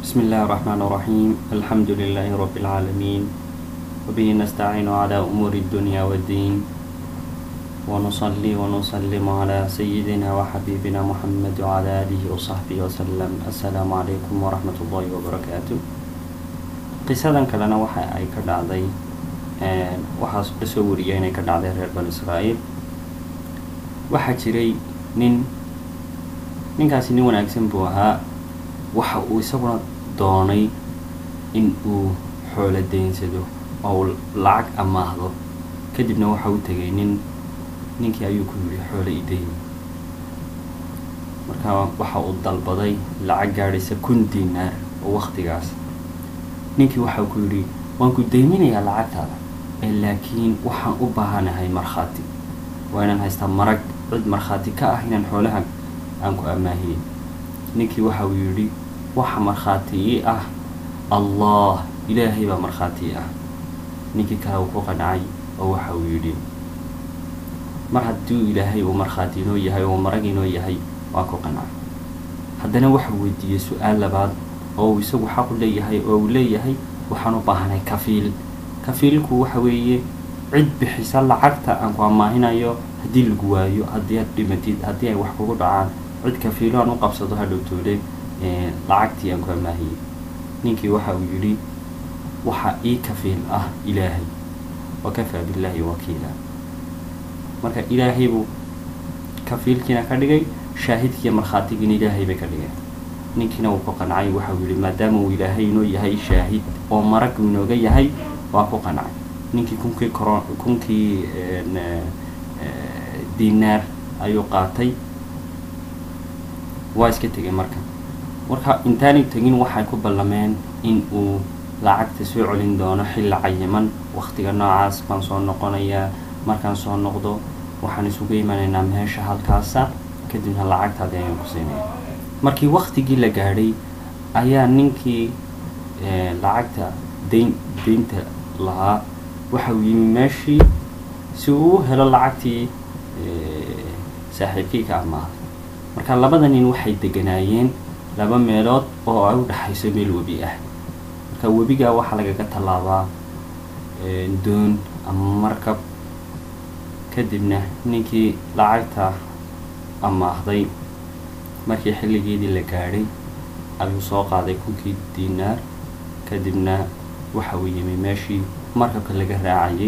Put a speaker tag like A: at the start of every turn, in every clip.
A: بسم الله الرحمن الرحيم الحمد لله رب العالمين وبه نستعين على أمور الدنيا والدين ونصلي ونسلم على سيدنا وحبيبنا محمد وعلى آله وصحبه وسلم السلام عليكم ورحمة الله وبركاته qisadan kalena waxa ay ka dhacday waxaa la soo wariyay inay ka dhacday reer banu israa'iil waxaa jiray nin ninkaasi nin wanaagsan buu ahaa waxa uu isaguna doonay in uu xoolo daynsado oo uu lacag amaahdo kadibna waxa u tegay nin ninkii ayuu ku yidhi xoolo idayn marka waxa uu dalbaday lacag gaadhaysa kun dinaar oo waktigaas ninkii waxau ku yidhi waan ku dayminayaa lacagtaada ee laakiin waxaan u baahanahay markhaati waa inaan haystaa marag cid markhaati ka ah inaan xoolahan aan ku ammaahiyey ninkii waxa uu yidhi waxa markhaati ii ah allah ilaahay baa markhaati ii ah ninkii kale uu ku qancay oo waxa uu yidhi mar hadduu ilaahay uu markhaati inoo yahay oo marag inoo yahay waa ku qancay haddana waxau weydiiyey su-aal labaad oo uu isagu xaqu leeyahay oo uu leeyahay waxaan u baahanay kafiil kafiilku waxa weeye cid bixisa lacagta aan ku amaahinayo haddii lagu waayo haddii aad dhimatid haddii ay wax kugu dhacaan cid kafiilo aan u qabsado hadhowtoole lacagtii aan ku amaahiyey ninkii waxa uu yidhi waxa ii kafiil ah ilaahay wa kafaa billaahi wakiila marka ilaahay buu kafiilkiina ka dhigay shaahidkiiyo markhaatigiina ilaahay bay ka dhigeen ninkiina wuu ku qancay waxau yihi maadaama uu ilaahay inoo yahay shaahid oo marag uu inooga yahay waa ku qancay ninkii kunkii coro kunkii dinaar ayuu qaatay waa iska tegay marka marka intaanay tegin waxay ku ballameen in uu lacagta soo celin doono xilli cayiman waktiga noocaas baan soo noqonayaa markaan soo noqdo waxaan isugu imanaynaa meesha halkaasa kadibna lacagtaadi ayaan ku siinaya markii waktigii la gaadhay ayaa ninkii lacagta dayn daynta lahaa waxa uu yimi meeshii si uu u helo lacagtii saaxiibkii ka amaaday marka labada nin waxay deganaayeen laba meelood oo ay u dhexayso meel webi ah marka webigaa waxaa lagaga tallaabaa doon ama markab kadibna ninkii lacagta amaahday markii xilligeedii la gaadhay ayuu soo qaaday kunkii dinaar kadibna waxa uu yimi meeshii markabka laga raacayay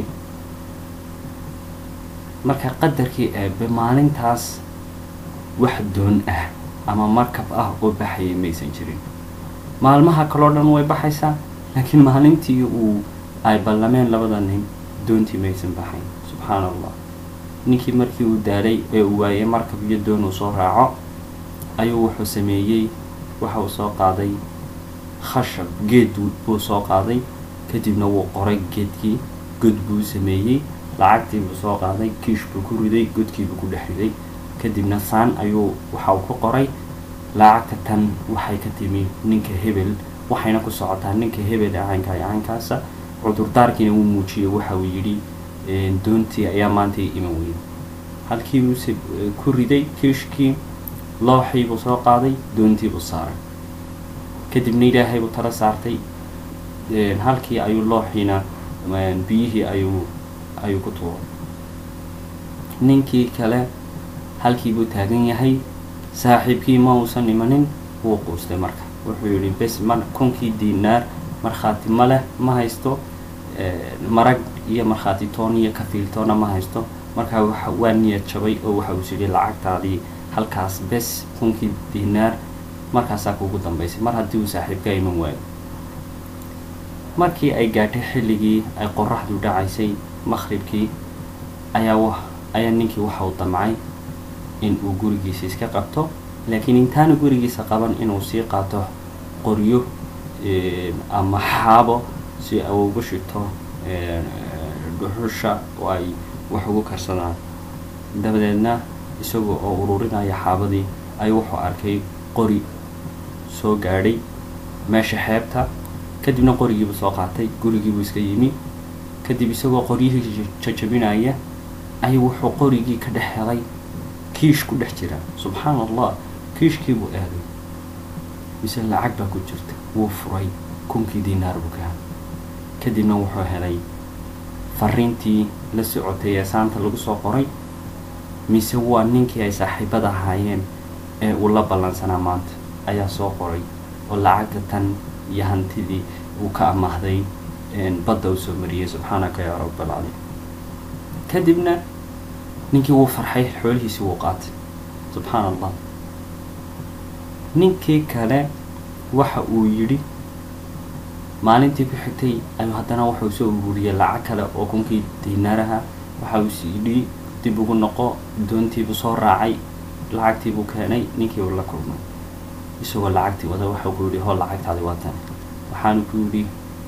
A: marka qadarkii eebe maalintaas wax doon ah ama markab ah oo baxayay maysan jirin maalmaha kaloo dhan way baxaysaa laakiin maalintii uu ay ballameen labada nin doontii maysan baxayn subxaana allah ninkii markii uu daalay ee uu waayay markab iyo doon uu soo raaco ayuu wuxuu sameeyey waxa uu soo qaaday khashab geed buu soo qaaday kadibna wuu qoray geedkii god buu sameeyey lacagtii buu soo qaaday kiish buu ku riday godkiibuu ku dhex riday kadibna saan ayuu waxa uu ku qoray lacagta tan waxay ka timi ninka hebel waxayna ku socotaa ninka hebel ee caynka ee caynkaasa cudurdaarkiina wuu muujiyey waxa uu yidhi doontii ayaa maanta iman weyday halkii buu ku riday kiishkii looxii buu soo qaaday doontii buu saaray kadibna ilaahay buu tala saartay halkii ayuu looxiina biyihii ayuu ayuu ku tuuray ninkii kale halkii buu taagan yahay saaxiibkii ma uusan imanin wuu quustay marka wuxuu yidhi bes ma kunkii dinaar markhaati ma leh ma haysto marag iyo markhaati toon iyo kafiiltoona ma haysto markaa waa niyad jabay oo waxa uu sidhi lacagtaadii halkaas bes kunkii dinaar markaasaa kugu dambaysay mar haddii uu saaxiibka iman waayo markii ay gaadhay xilligii ay qoraxdu dhacaysay maqhribkii ayaa ayaa ninkii waxa uu damcay in uu gurigiisa iska qabto laakiin intaana gurigiisa qaban inuu sii qaato qoryo ama xaabo si ay ugu shito dhuxusha oo ay wax ugu karsadaan dabadeedna isaga oo ururinaya xaabadii ayuu wuxuu arkay qori soo gaadhay meesha xeebta kadibna qorigiibuu soo qaatay gurigiibuu iska yimi kadib isagoo qoryihii jajabinaya ayuu wuxuu qorigii ka dhex helay kiish ku dhex jira subxaana allah kiishkii buu aaday mise lacag baa ku jirta wuu furay kunkii dinaar buu ka helay kadibna wuxuu helay fariintii la socotay ee saanta lagu soo qoray mise waa ninkii ay saaxiibada ahaayeen ee uu la ballansanaa maanta ayaa soo qoray oo lacagta tan iyo hantidii uu ka amaahday badda u soo mariyey subxaanaka yaa rabbalcaliim kadibna ninkii wuu farxay xoolihiisii wuu qaatay subxaan allah ninkii kale waxa uu yidhi maalintii ku xigtay ayuu haddana wuxuu soo ururiyey lacag kale oo kunkii dinaaraha waxa uu siyidhi dib ugu noqo doontiibuu soo raacay lacagtiibuu keenay ninkii uu la kulmay isagoo lacagtii wada waxau ku yidhi hol lacagtaadi waatan waxaanu ku yidhi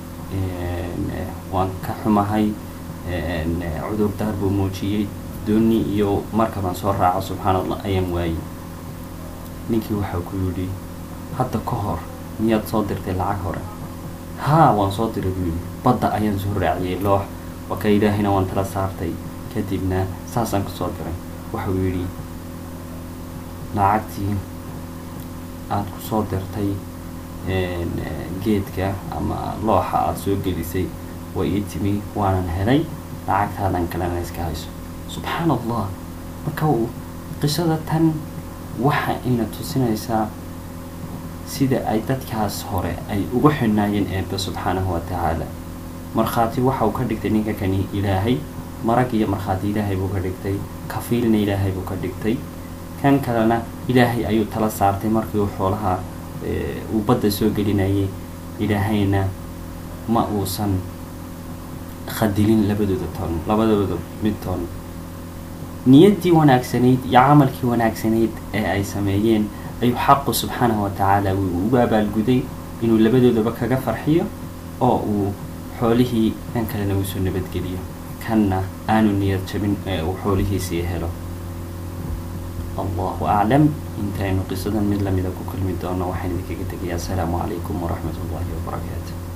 A: waan ka xumahay cudurdaar buu muujiyey dooni iyo markabaan soo raaco subxaan allah ayaan waayey ninkii waxau ku yidhi hadda ka hor miyaad soo dirtay lacag hore haa waan soo diray buu yidhi badda ayaan soo raaciyey loox waa ka ilaahayna waan tala saartay kadibna saasaan ku soo diray waxuu yidhi lacagtii aada ku soo dirtay geedka ama looxa aada soo gelisay way ii timi waanan helay lacagtaadan kalena iska hayso subxaan allah marka qisada tan waxa ayna tusinaysaa sida ay dadkaas hore ay ugu xidhnaayeen eebbe subxaanahu wa tacaala markhaati waxa uu ka dhigtay ninka kani ilaahay marag iyo markhaati ilaahay buu ka dhigtay kafiilna ilaahay buu ka dhigtay kan kalena ilaahay ayuu tala saartay markii uu xoolaha uu badda soo gelinayay ilaahayna ma uusan khadilin labadooda toon labadooda mid toon niyaddii wanaagsanayd iyo camalkii wanaagsanayd ee ay sameeyeen ayuu xaqu subxaanahu wa tacaala wuu ugu abaalguday inuu labadoodaba kaga farxiyo oo uu xoolihii kan kalena uu soo nabadgeliyo kanna aanu niyad jabin ee uu xoolihiisii helo allahu aclam intaynu qisadan mid lamida ku kulmi doono waxaan idinkaga tegayaa asalaamu calaykum waraxmat ullahi wabarakaatu